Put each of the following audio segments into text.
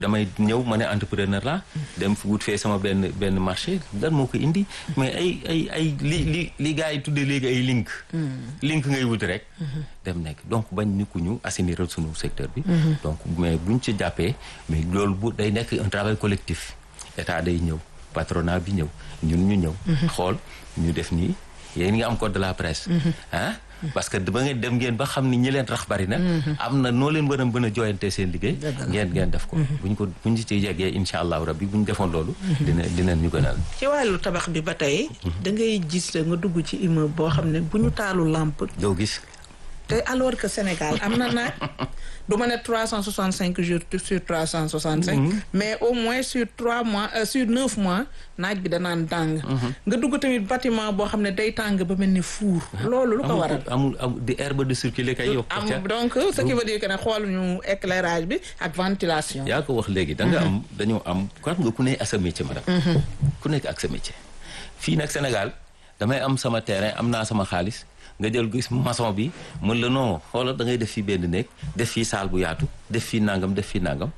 damay ñëw ma ne entrepreneur la dem wut fee sama benn benn marché lan moo ko indi mais ay ay ay li li li gars yi tuddee léegi ay link link ngay wut rek dem nekk donc bañ ni ku ñu assainiral sunu secteur bi donc mais buñ ci jàppee mais loolu bu day nekk un travail collectif état day ñëw patronat bi ñëw ñun ñu ñëw xool ñu def nii yéen nga am code de la presse ah parce que ba ngeen dem ngeen ba xam ni ñi leen rax bari na am na noo leen war a mën a jooyante seen liggéey ngeen ngeen def ko buñ ko buñ ci yeggee insha allahu rabbi buñ defoon loolu dina dinañ ñu gënal ci wàllu tabax bi ba tey da ngay gis nga dugg ci immeuble boo xam ne bu ñu taalu lampe doo gis te alors que Sénégal am na naaj du ma ne trois cent soixante cinq jours sur trois cent soixante cinq mais au moins sur trois mois sur neuf mois naaj bi danaan tàng nga dugg tamit bâtiment boo xam ne day tàng ba mel ni fuur loolu lu ko waral amul amul di herbe de circuler kay yokk am donc ce qui veut dire que ne xool ñu éclairage bi ak ventilation yaa ko wax léegi da nga am dañoo am xam nga ku ne ak sa métier madame ku nekk ak sa métier fii nag Sénégal damay am sama terrain am naa sama xaalis nga jël gis maçon bi mën la non xoolal da ngay def fii benn néeg def fii saal bu yaatu def fii nangam def fii nangam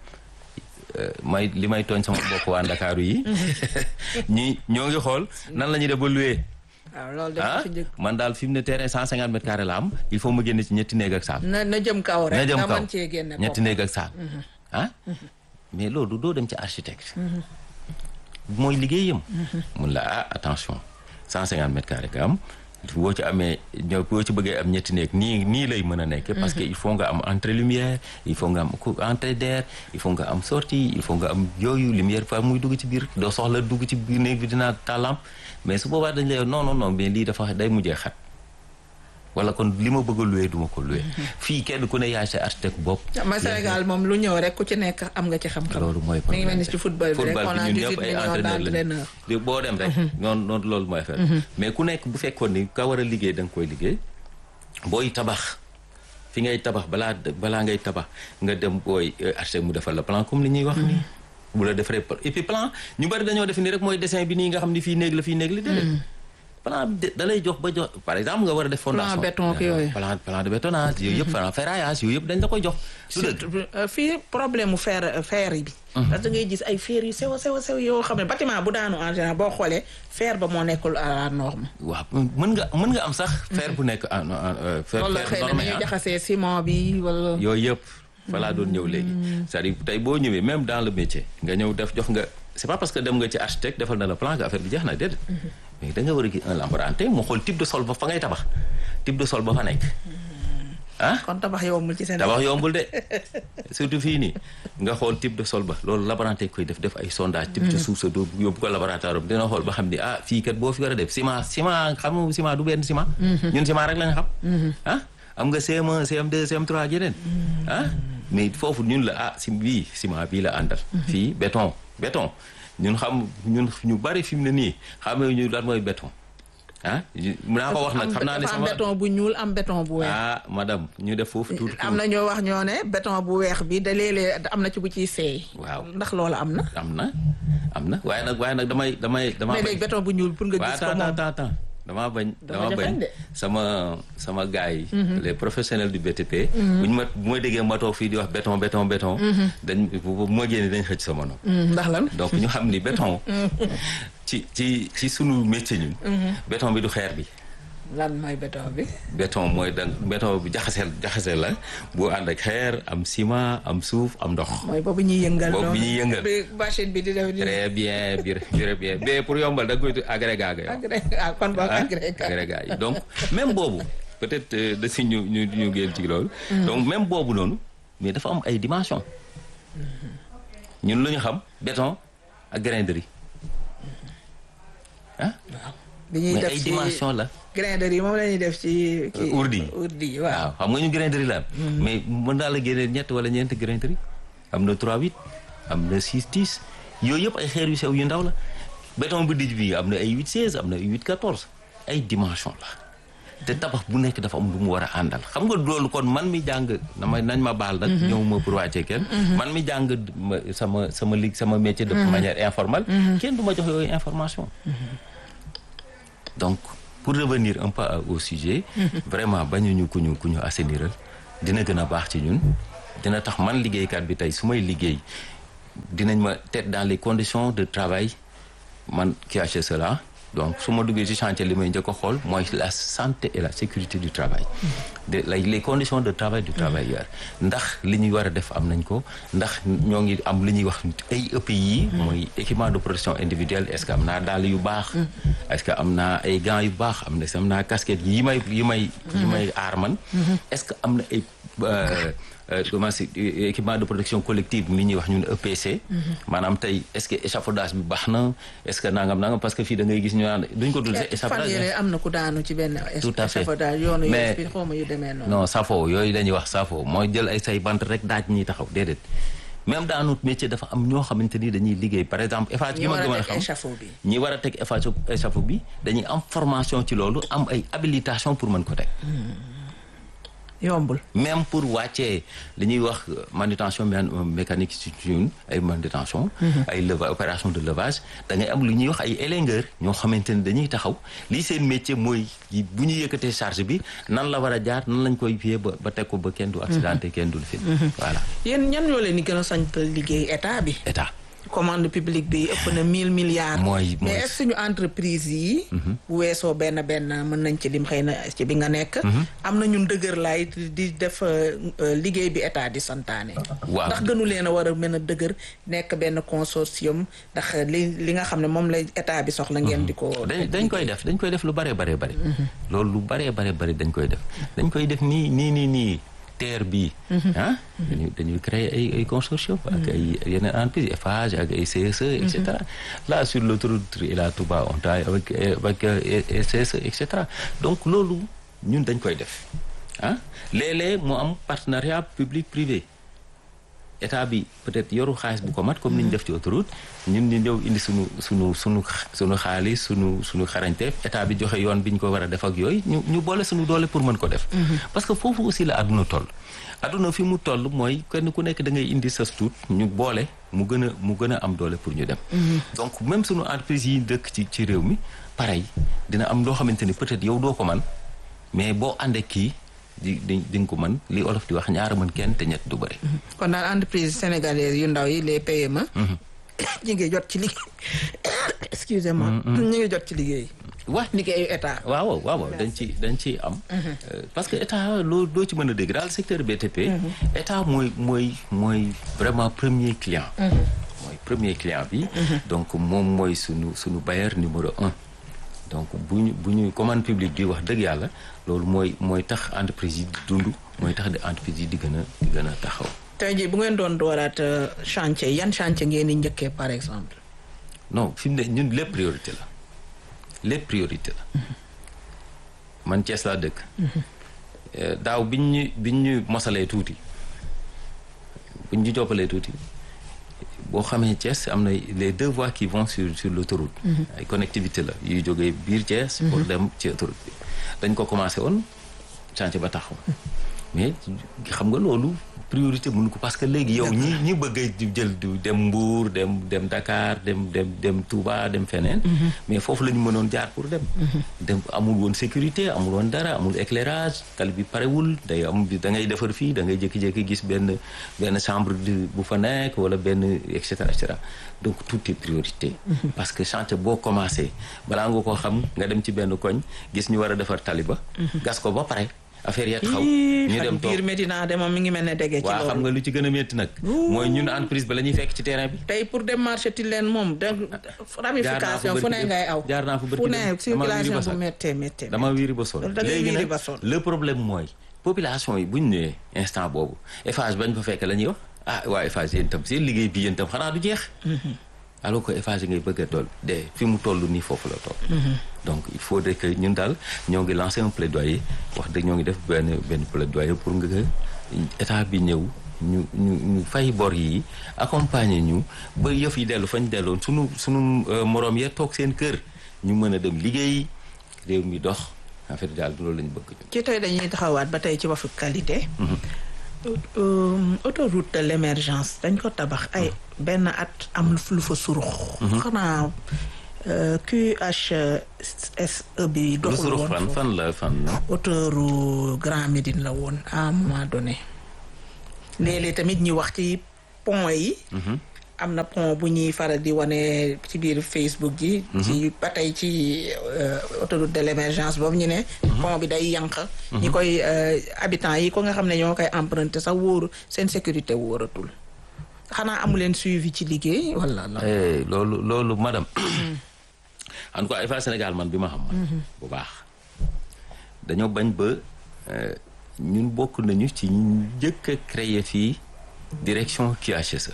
may li may tooñ sama mbokk waa Ndakaaru yi ñi ñoo ngi xool nan la ñuy def ba loué waaw loolu ah man daal fi mu ne terrain cent cinquante mètres carrés la am il faut ma génne ci ñetti néeg ak saal na na jëm kaw rek na jëm nga kaw mën cee génne ñetti néeg ak saal ah mais loolu doo dem ci architecte mooy liggéeyam mun la ah attention cent cinquante mètres carrés nga am boo ci amee ñoo boo ci bëggee am ñetti néeg nii nii lay mën a nekk parce que il faut nga am entrée lumière il faut nga am entrée d'air il faut nga am sortie il faut nga am yooyu lumière fa muy dugg ci biir doo soxla dugg ci biir néeg bi dinaa tàllam mais su boobaa dañ lay non non non mais lii dafa day mujjee xat wala kon li ma bëgg a loué du ma ko loué fii kenn ku ne yaay sa architecte bopp ma Sénégal moom lu ñëw rek ku ci nekk am nga ci xam-xam loolu mooy mi ngi mel ni ci football bi rek football on a bi ñun 18 ñëpp ay millions entraîneur d'entraîneurs lañu boo dem rek noonu noonu loolu mooy affaire mais ku nekk bu fekkoon ni ka war a liggéey da nga koy liggéey booy tabax fi ngay tabax balaa balaa ngay tabax nga dem booy architecte mu defal la plan comme li ñuy wax nii bu la defaree et puis plan ñu bari dañoo def ni rek mooy dessin bi nii nga xam ni fii néeg la fii néeg la déedéet plan bi da lay jox ba jox par exemple nga war a def fondation béton ak yooyu. plan plan de bétonnage yooyu yëpp plan ferraillage yooyu yëpp dañ la koy jox du dëgg surtout euh, fii problème mu fer fer yi bi parce que ngay gis ay fer yu sew a sew a sew yoo xam ne bâtiment bu daanu en général boo xoolee fer ba moo nekkul à la norme waaw mën nga mën nga am sax fer bu nekk en en fer wala fer xëy na normé dañuy ah. jaxasee ciment bi wala yooyu yëpp fa laa doon ñëw léegi c'est-à-dire tey boo ñëwee même dans le métier nga ñëw def jox nga c'est pas parce que dem nga ci architecte defal na la plan que affaire bi jeex na déedéet mais da nga war a gis un laborantin mu xool type de sol ba fa ngay tabax type de sol ba fa nekk ah kon tabax yombul ci Sénégal tabax yombul de surtout fii nii nga xool type de sol ba loolu laborantin koy def def ay sondage type de suuf sa doo yóbbu ko laboratoire am dina xool ba xam ni ah fii kat boo fi war a def ciment ciment xam nga ciment du benn ciment ñun ciment rek lañ xam ah am nga CM1 CM2 CM3 ak yeneen ah mais foofu ñun la ah si bii ciment bii la àndal fii béton béton ñun xam ñun ñu bari fi mu ne nii xamee ñu lan mooy béton ah mun naa ko wax nag xam naa ne dafa am sama béton bu ñuul am béton bu weex ah madame ñu def foofu tuuti am na ñoo wax ñoo ne béton bu weex bi da léeg-léeg am na ci bu ciy seey waaw ndax loolu am na am na am na waaye nag waaye nag damay damay damaa mais bañ léegi béton bu ñuul pour nga waaw gis ko attends moom attends attends damaa bañ Dafa damaa jafeñ bañ de. sama sama gars yi les professionnels du BTP bu ñu ma bu ma déggee ma toog fii di wax béton béton béton dañ bu bu ma génnee dañ xëcc sama nopp Hmm, ndax lan donc ñu xam ni béton ci ci ci sunu métier ñun béton bi du xeer bi lan mooy béton bi béton mooy da béton bi jaxaseel jaxaseel la bu ànd ak xeer am ciment am suuf am ndox mooy boobu ñuy yëngal Boobu noonu. ñuy yëngal. bi machine bi di def di très bien bir très bien mais pour yombal da nga koy tudd agrégat ga yow. agré ah kon boog ah agrégat agrégat yi donc même boobu peut-être euh, da si ñu ñu ñu génn ci loolu. donc même boobu noonu mais dafa am ay dimensions. ñun lu ñu xam béton ak grain de riz ah bi ñuy mais def ay ci dimensions la. grain de riz moom la ñuy def ci kii urdi yi. urdi yi waaw waaw xam nga ñu grain de riz la am. mais mën naa la génneel ñett wala ñeenti grain de riz am na 3 8 am na 6 10 yooyu yëpp ay xeer yu sew yu ndaw la béton bu dijj bi am na ay 8 16 am na ay 8 14 ay dimension la te tabax bu nekk dafa am lu mu war a àndal xam nga loolu kon man mi jàng dama nañ ma baal nag ñëw ma pour wàccee kenn man mi jàng ma sama sama lig sama métier de manière informelle kenn du ma jox yooyu information donc pour revenir un peu au sujet vraiment bañuñu ku ñu ku ñu assainiral dina gën a baax ci ñun dina tax man liggéeykat bi tey su may liggéey dinañ ma teg dans les conditions de travail man qui a fait cela donc su ma duggee ci chantier li may njëkk a xool mooy la santé et la sécurité du travail de les conditions de travail du travailleur ndax li ñuy war a def am nañ ko ndax ñoo ngi am li ñuy wax ay EPI mooy équipement de protection individuelle est-ce que am naa dàll yu baax est-ce que am naa ay gants yu baax am na am naa casquette yi may yi may yi may aar man est-ce que am na ay comment c'est équipement de protection collective mi ñuy wax ñun EPC maanaam tey est-ce que échafaudage bi baax na est-ce que nangam nangam parce que fii da ngay gis ñu naan duñ ko dul sax échafaudage am na ku daanu ci benn tout à fait échafaudage yoonu mais bi xawma yu demee noonu non safo yooyu dañuy wax safo mooy jël ay say bant rek daaj ñuy taxaw déedéet même dans notre métier dafa am ñoo xamante ni dañuy liggéey par exemple Eiffage gi ma gën a xam échafaud bi ñi war a teg Eiffage échafaud bi dañuy am formation ci loolu am ay habilitation pour mën ko teg yombul même pour wàccee li ñuy wax manutention mécanique ci ñun ay manutention ay leva opération de levage da ngay am lu ñuy wax ay élingeur ñoo xamante ni dañuy taxaw lii seen métier mooy bu ñu yëkkatee charge bi nan la war a jaar nan lañ koy fiyee ba ba teg ko ba kenn du accidenté kenn du fi voilà yéen ñan ñoo leen di gën a sañ liggéey état bi état commande publique bi ëpp na mille milliards mooy mais est-ce que suñu entreprise yi bu weesoo benn benn mën nañ ci lim xëy na ci bi nga nekk am na ñun dëgër laay di def liggéey bi état di santaane waaw ndax gënu leen a war a mën a dëgër nekk benn consortium ndax li li nga xam ne moom la état bi soxla ngeen di ko dañ dañ koy def dañ koy def lu bare bare bare loolu lu bare bare bare dañ koy def dañ koy def nii nii nii nii terre bi ah dañuy dañuy créer ay ay consortium ak ay yeneen entreprise Eiffage ak ay CSE et cetera là sur l'autoroute Ila Touba on travaille avec avec CSE et cetera donc loolu ñun dañ koy def ah léeg-léeg mu am partenariat public privé état bi peut-être yoru xaalis bu ko mat comme ni ñu def ci autoroute ñun ñu ñëw indi sunu sunu sunu sunu xaalis sunu sunu xarañteef état bi joxe yoon bi ñu ko war a def ak yooyu ñu ñu boole sunu doole pour mën ko def. parce que foofu aussi la àdduna toll. àdduna fi mu toll mooy kenn ku nekk da ngay indi sa tuut ñu boole mu gën a mu gën a am doole pour ñu dem. donc même sunu entreprise yi dëkk ci ci réew mi pareil dina am loo xamante ni peut-être yow doo ko man mais boo àndee kii. di di di nga ko mën li olof di wax ñaara mën kenn te ñett du bëri. kon daal entreprise sénégalaise yu ndaw yi les PME. ñu ngi jot ci liggéey excusez-moi. ñu ngi jot ci liggéey. waaw liggéeyu état. waaw waaw dañ ci dañ ciy am. parce que état loo doo ci mën a dégg daal secteur BTP. état mooy mooy mooy vraiment premier client. mooy premier client bi. donc moom mooy sunu sunu bailleur numéro un. donc bu ñu bu ñu commande publique bi wax dëgg yàlla loolu mooy mooy tax entreprise yi di dund mooy tax di entreprise yi di gën a di gën a taxaw. tey jii bu ngeen doon dooraat chantier yan chantier ngeen di njëkkee par exemple. non fi mu ne ñun lépp priorité la lépp priorité la man Thiès laa dëkk. daaw biñ ñu biñ ñu mosalee tuuti biñ ñu joppalee tuuti. boo xamee Thiès am na les deux voies qui vont sur sur l'autoroute ay connectivité la yuy jógee biir Thiès pour dem ci autoroute bi dañ ko commencé woon chantier ba taxaw mais xam nga loolu priorité mënu ko parce que léegi yow ñi ñi bëgg a jël du dem Mbour dem dem Dakar dem dem dem Touba dem feneen mais foofu la ñu mënoon jaar pour dem dem amul woon sécurité amul woon dara amul éclairage tali bi parewul day am da ngay defar fii da ngay jékki-jékki gis benn benn chambre bu fa nekk wala benn et cetera et cetera donc tout est priorité parce que chantier boo commencé balaa nga ko xam nga dem ci benn koñ gis ñu war a defar tali ba gas ko ba pare affaire ya taxaw ñu dem toog biir Medina de moom mi ngi mel ne dege ci waaw xam nga lu ci gën a métti nag mooy ñun entreprise ba la ñuy fekk ci terrain bi tey pour dem marché ti leen moom de ramification fu ne ngay aw jaar naa fa fu ne circulation bu méttee méttee dama wiiri ba sol léegi nag le problème mooy population yi bu ñu ñëwee instant boobu Eiffage bañ fa fekk la ñuy wax ah waa Eiffage yéen tam seen liggéey bi yéen tam xanaa du jeex alors que Eiffage ngay bëgg a toll de fi mu toll nii foofu la toll donc il faudrait que ñun daal ñoo ngi lancé un plaidoyer wax dëgg ñoo ngi def benn benn plaidoyer pour nga état bi ñëw ñu ñu ñu fay bor yi accompagner ñu ba yëf yi dellu fañ delloon sunu sunu moroom ya toog seen kër ñu mën a dem liggéey réew mi dox en fait daal loolu lañu bëgg ñu ci tey dañuy taxawaat ba tey ci waxu qualité autoroute de l'émergence dañ ko tabax ay benn at am lu fa surux xanaa QHSE bi doxul woon fan fan la fan la autoroute Grand Médine la woon à un moment donné léeg-léeg tamit ñi wax ci pont yi am na pont bu ñuy faral di wane ci biir Facebook ji. ci ba tey ci autoroute de l'émergence boobu ñu ne. pont bi day yànq. ñi koy habitants yi ko nga xam ne ñoo koy emprunter sax wóoru seen sécurité wóoratul. xanaa amu leen suivi ci liggéey wala la. loolu loolu madame. en tout cas Eiffage Sénégal man bi ma xam. bu baax dañoo bañ ba ñun bokk nañu ci njëkk a créer fii direction QHSE.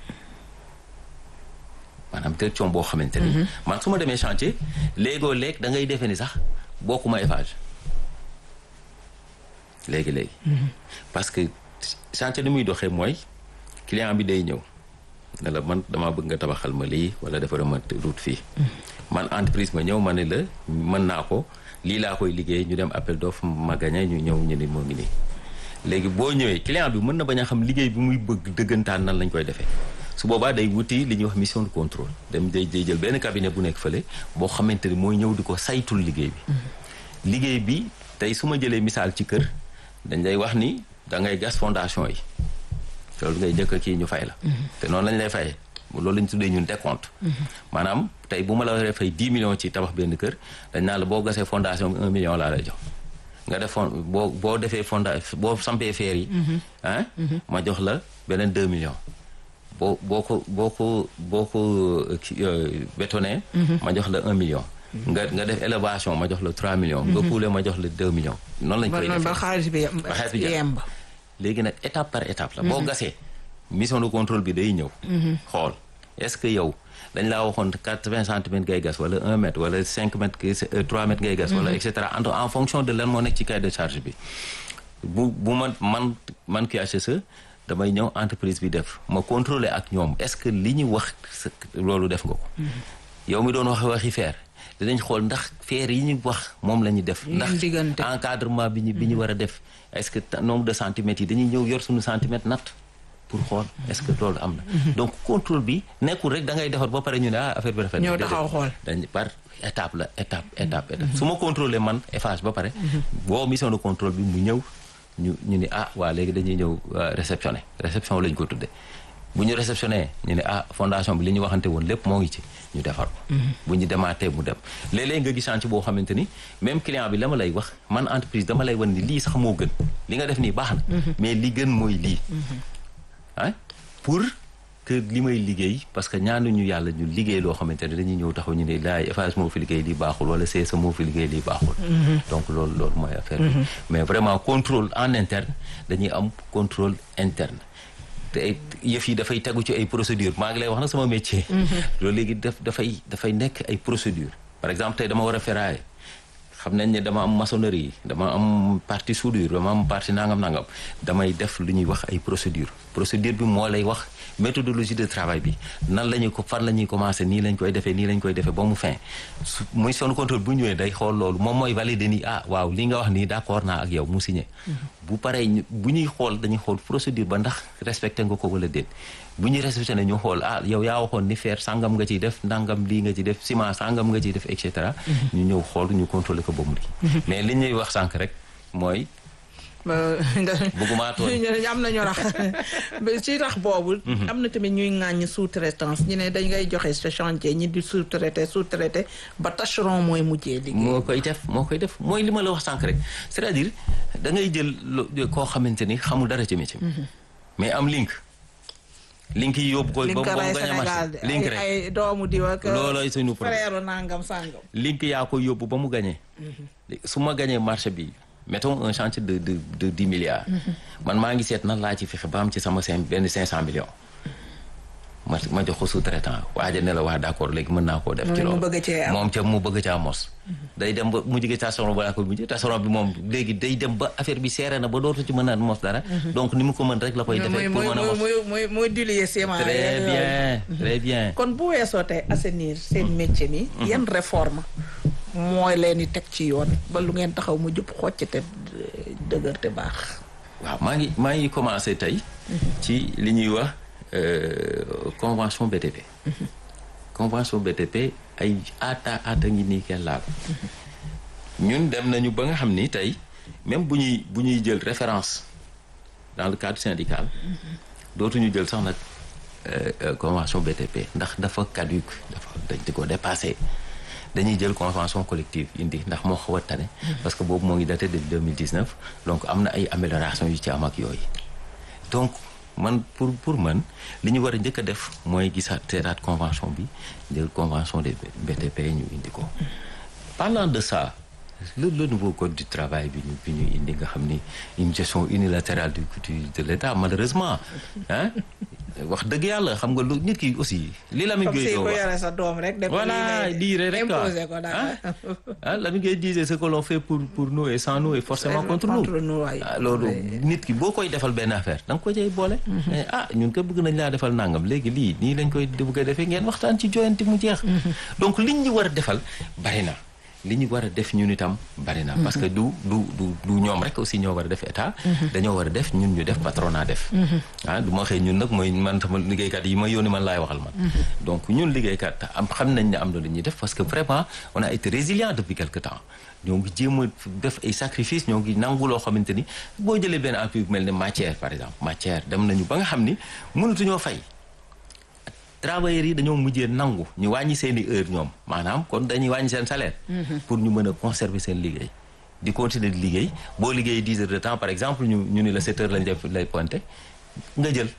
maanaam direction boo xamante ni. man su ma demee chantier léegoo léeg da ngay defee ni sax bokkuma Eiffage léegi léegi. parce que chantier ni muy doxee mooy client bi day ñëw ne la man damaa bëgg nga tabaxal ma lii wala defara ma route fii. man entreprise ma ñëw ma ne la mën naa ko lii laa koy liggéey ñu dem appel d'offre ma gagné ñu ñëw ñu ni moo ngi nii. léegi boo ñëwee client bi mën na bañ a xam liggéey bi muy bëgg dëggantaan nan lañ koy defee. su boobaa day wuti li ñuy wax mission de contrôle dem day day jël benn cabinet bu nekk fële boo xamante ni mooy ñëw di ko saytul liggéey bi. liggéey bi tey su ma jëlee misaal ci kër dañ lay wax ni da ngay gas fondation yi loolu ngay jëkk kii ñu fay la. te noonu lañ lay fayee loolu lañ tuddee ñun décompte. maanaam tey bu ma la waree fay 10 millions ci tabax benn kër dañ naa la boo gasee fondation bi 1 million laa lay jox. nga def fond boo boo defee fonda boo sampee feer yi. ah ma jox la beneen 2 millions. boo boo ko boo ko boo ko bétonné. ma jox la un million. nga nga def élévation ma jox la trois millions. nga kuule ma jox la deux millions. noonu lañ koy defee ba xaalis bi ba xaalis bi yemb. léegi nag étape par étape la. boo gasee mission de contrôle bi day ñëw. xool est-ce que yow dañ laa waxoon quatre-vingts centimètres ngay gas wala un mètre wala cinq mètres trois mètres ngay gas. wala et cetera en fonction de lan moo nekk ci cahier de charge bi. bu bu man man man QHSE damay ñëw entreprise bi def ma contrôler ak ñoom est-ce que li ñu wax loolu def nga ko. yow mi doon wax waxi feer dinañ xool ndax feer yi ñu wax moom la ñu def. ndax encadrement bi ñu bi ñu war a def. est-ce que nombre de centimètres yi dañuy ñëw yor suñu centimètre natt pour xool est-ce que loolu am na. donc contrôle bi nekkul rek da ngay defar ba pare ñu ne ah affaire bi rafet. ñëw taxaw xool dañ par étape la étape étape étape. su ma contrôler man Eiffage ba pare. boo mission de contrôle bi mu ñëw. ñu ñu ni ah waa léegi dañuy ñëw réceptionné réception lañ ko tudde bu ñu réceptionné ñu ne ah fondation bi li ñu waxante woon lépp moo ngi ci ñu defar ko bu ñu demaatee mu dem léeg-léeg nga gis chantier boo xamante ni même client bi la ma lay wax man entreprise dama lay wan ni lii sax moo gën li nga def nii baax na mais li gën mooy lii ah pour que li may liggéey parce que ñaanuñu yàlla ñu liggéey loo xamante ne dañuy ñëw taxaw ñu ne laay Eiffage moo fi liggéey lii baaxul wala CSE moo fi liggéey lii baaxul donc loolu loolu mooy affaire bi mais vraiment contrôle en interne dañuy am contrôle interne te yëf yi dafay tegu ci ay procédure maa ngi lay wax na sama métier loolu léegi daf dafay dafay nekk ay procédure par exemple tey dama war a ferraille xam nañ ne dama am maçonnerie dama am partie soudure dama am partie nangam nangam damay def lu ñuy wax ay procédure procédure bi moo lay wax méthodologie de travail bi nan la ñuy ko fan la ñuy commencer nii lañ koy defee nii lañ koy defee ba mu fin su muy son contrôle bu ñëwee day xool loolu moom mooy valider ni ah waaw li nga wax nii d'accord naa ak yow mu signé. bu paree bu ñuy xool dañuy xool procédure ba ndax respecté nga ko wala déet bu ñuy respecté ne ñu xool ah yow yaa waxoon ni fer sangam nga ciy def ndangam lii nga ci def ciment sangam nga ciy def et cetera. ñu ñëw xool ñu contrôler ko ba mu di mais li ñuy wax sànq rek mooy. bëgguma tooñ am na ñu rax ci rax boobu am na tamit ñuy ŋàññ sous-traitance ñu ne dañ ngay joxe sa chantier ñi di sous-traité sous-traité ba tâcheron mooy mujjee liggéey moo koy def moo koy def mooy li ma la wax sànq rek c'est-à-dire da ngay jël koo xamante ni xamul dara ci métier mais am link link yi yóbbu ko ba mu gañ a marché link rek ay doomu diw ak loolooy suñu frère nangam sangam link yaa ko yóbbu ba mu gañee su ma gañee marché bi mettons un chantier de de de dix milliards. man maa ngi seet nan laa ci fexe ba am ci sama cinq benn cinq cent millions. ma ma jox ko sous-traitant waaja ne la waa d'accord léegi mën naa koo def. ci loolu moom ca mu bëgg caa mos. day dem ba mu jege station ba laa ko mujjee station bi moom léegi day dem ba affaire bi seere na ba dootu ci mën a mos dara. donc ni mu ko mën rek la koy defee. pour mën a mos muy muy muy diluer ciment. très bien très bien. kon bu weesoo tey assainir seen métier mi. yan réforme mooy leen di teg ci yoon ba lu ngeen taxaw mu jub xocc te dëgër te baax. waaw maa ngi maa ngi commencé tey. ci li ñuy wax convention BTP. convention BTP ay aata aata ngi nii kenn laal. ñun dem nañu ba nga xam ni tey même bu ñuy bu ñuy jël référence dans le cadre syndical. dootuñu jël sax nag convention BTP ndax dafa caduc dafa dañ di ko dépassé dañuy jël convention collective indi ndax moo xaw a tane parce que boobu moo ngi daté de 2019 donc am na ay amélioration yu ci am ak yooyu donc man pour pour man li ñu war a njëkk a def mooy gisaat seetaat convention bi jël convention des BTP ñu indi ko parlant de ça le le nouveau code du travail bi ñu bi ñu indi nga xam ni une gestion unilatérale du de l'État malheureusement ah wax dëgg yàlla xam nga lu nit ki aussi. li Lamine Gueye comme si doon ko wax yore sa doom rek. def voilà dire rek quoi imposer ko daal. ah Lamine Gueye disait ce que l'on fait pour pour nous et sans nous est forcément contre nous. contre nous waay. ah loolu nit ki boo koy defal benn affaire da nga ko cay boole. mais ah ñun ko bëgg nañ laa defal nangam léegi lii nii lañ koy bëgg a defee ngeen waxtaan ci joyanti mu jeex. donc liñ ñu war a defal bari na. li ñu war a def ñun itam bari na parce que du du du du ñoom rek aussi ñoo war a def état dañoo war a def ñun ñu def patronat def ah du ma xëy ñun nag mooy man sama liggéeykat yi ma yónni man laay waxal man donc ñun liggéeykat am xam nañ ne am na lu ñuy def parce que vraiment on a été résilient depuis quelque temps ñoo ngi jéem a def ay sacrifice ñoo ngi nangu loo xamante ni boo jëlee benn appui bu mel ne matière par exemple matière dem nañu ba nga xam ni mënatuñoo fay travailleurs yi dañoo mujjee nangu ñu wàññi seen i heure ñoom maanaam kon dañuy wàññi seen salaire. pour ñu mën a conserver seen liggéey. di continuer di liggéey boo liggéey dix heures de temps par exemple ñu ñu ni la sept heures lañ def lay pointé nga jël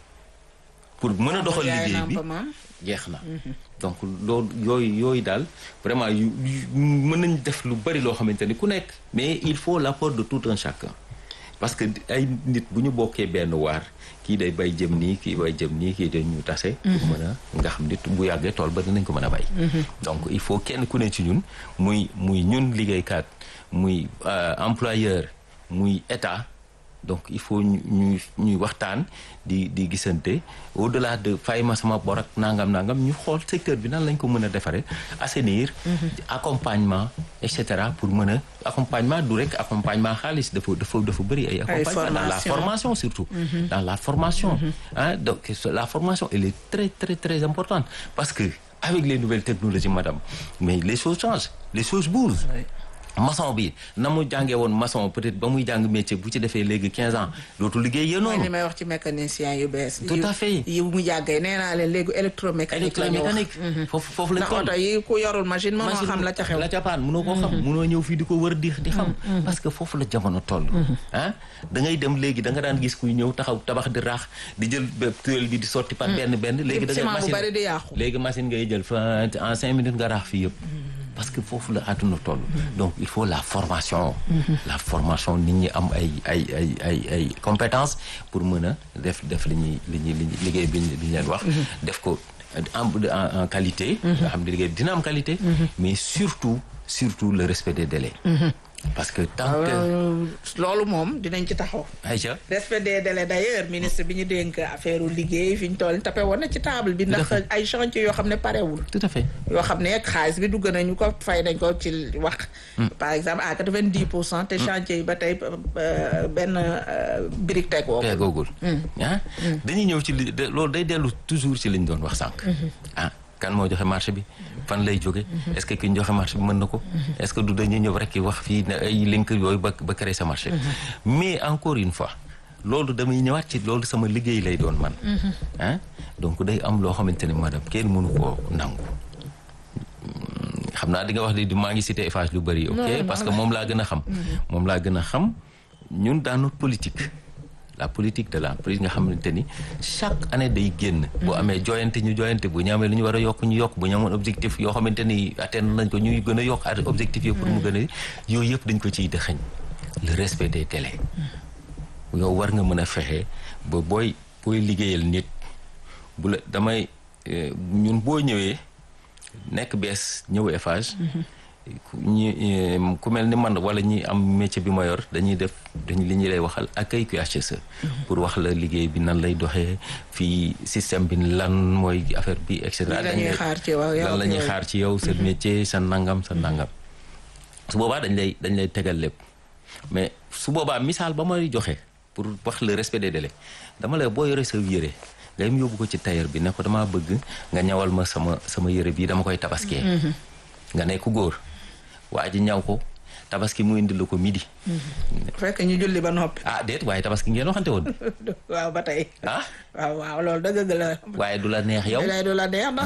pour mën a doxal liggéey bi jeex na. donc loolu yooyu yooyu daal vraiment yu mën nañ def lu bari loo xamante ni ku nekk. mais il faut l'apport de tout un chacun. parce que ay nit bu ñu bokkee benn waar kii day bay jëm nii kii bay jëm nii kii day ñu tase. pour mën a nga xam nit bu yàggee tool ba dinañ ko mën a bay. donc il faut kenn ku ne ci ñun muy muy ñun liggéeykat muy employeur muy état donc il faut ñu ñuy ñuy waxtaan di di gisante au delà de fay ma sama bor ak nangam nangam ñu xool secteur bi nan lañ ko mën a defaree assainir. accompagnement et cetera pour mën a accompagnement du rek accompagnement xaalis dafa dafa dafa bëri ay. accompagnement dans la formation surtout. dans la formation. ah donc la formation elle est très très très importante parce que avec les nouvelles technologies madame mais les choses changent les choses bougent. maçon bi na mu jàngee woon maçon peut-être ba muy jàng métier bu ci defee léegi 15 ans dootu liggéey yéen noonu. mooy li may wax ci mécanicien yu bees. tout à fait yi mu jàngee nee naa leen léegi électromécanique. la ñu wax électromécanique foofu foofu lañ ndax oto yi ku yorul machine mënoo xam la ca xew. la ca paan mënoo koo xam mënoo ñëw fii di ko wër di di xam. parce que foofu la jamono toll. ah da ngay dem léegi da nga daan gis kuy ñëw taxaw tabax di raax di jël tuel bi di sotti par benn benn. léegi da ngay machine bari di yàqu. léegi machine ngay jël fa en cinq minutes nga raax fii yëpp. parce que foofu la àdduna toll. donc il faut la formation. la formation nit ñi am ay ay ay ay ay compétences pour mën a def def li ñuy li ñuy liggéey bi ñu leen wax. def ko en en qualité. nga xam ne liggéey dina am qualité. mais surtout surtout le respect des délais. parce que tant que. loolu moom dinañ ci taxaw. Aïcha. respect des délais d'ailleurs ministre bi ñu dénk affaire liggéey fi ñu toll tapé woon na ci table bi. ndax ay chantier yoo xam ne parewul. tout à fait. yoo xam ne xaalis bi dugg nañu ko fay nañ ko ci wax. par exemple à quatre-vingt-dix pour cent te chantier yi ba tey benn brique teg woo. tegoogul. ah dañuy ñëw ci li loolu day dellu toujours ci li ñu doon wax sànq. ah kan moo joxe marché bi. fan lay jóge est-ce que ki ñu joxe marché bi mën na ko. est-ce que du dañuy ñëw rek wax fii ne ay link yooyu ba ba créer sa marché. mais encore une fois loolu damay ñëwaat ci loolu sama liggéey lay doon man. ah donc day am loo xamante ne madame kenn mënu koo nangu. xam naa di nga wax di maa ngi cité Eiffage lu bëri. ok parce que moom laa gën a xam. moom laa gën a xam ñun dans notre politique. la politique de l'entreprise nga xamante ni chaque année day génn. bu amee joyante ñu joyante bu ñu amee lu ñu war a yokk ñu yokk bu ñu amoon objectif yoo xamante ni atteindre nañ ko ñuy gën a yokk objectif yi pour mu gën a yooyu yëpp dañ ko ciy dëxëñ le respect des délais. yow war nga mën a fexe ba booy booy liggéeyal nit bu la damay ñun boo ñëwee nekk bees ñëw Eiffage. ñi ku mel ni man wala ñi am métier bi ma yor dañuy def dañ li ñuy lay waxal accueil QHSE pour wax la liggéey bi nan lay doxee fii système bi lan mooy affaire bi et cetera. lan la ñuy xaar ci yow lan la ñuy xaar ci yow sa métier sa nangam sa nangam. su boobaa dañ lay dañ lay tegal lépp mais su boobaa misaal ba may joxe pour wax le respect des délais dama lay boo yore sa yére nga yem yóbbu ko ci tailleur bi ne ko damaa bëgg nga ñawal ma sama sama yére bii dama koy tabaskee. nga nekk góor. waa ji ñaw ko tabaski mu indi la ko midi fekk ñu julli ba noppi ah déet waaye tabaski ngeen waxante woon waaw ba tey ah waaw waaw loolu dëgg la waaye du la neex yow lay du la neex ndax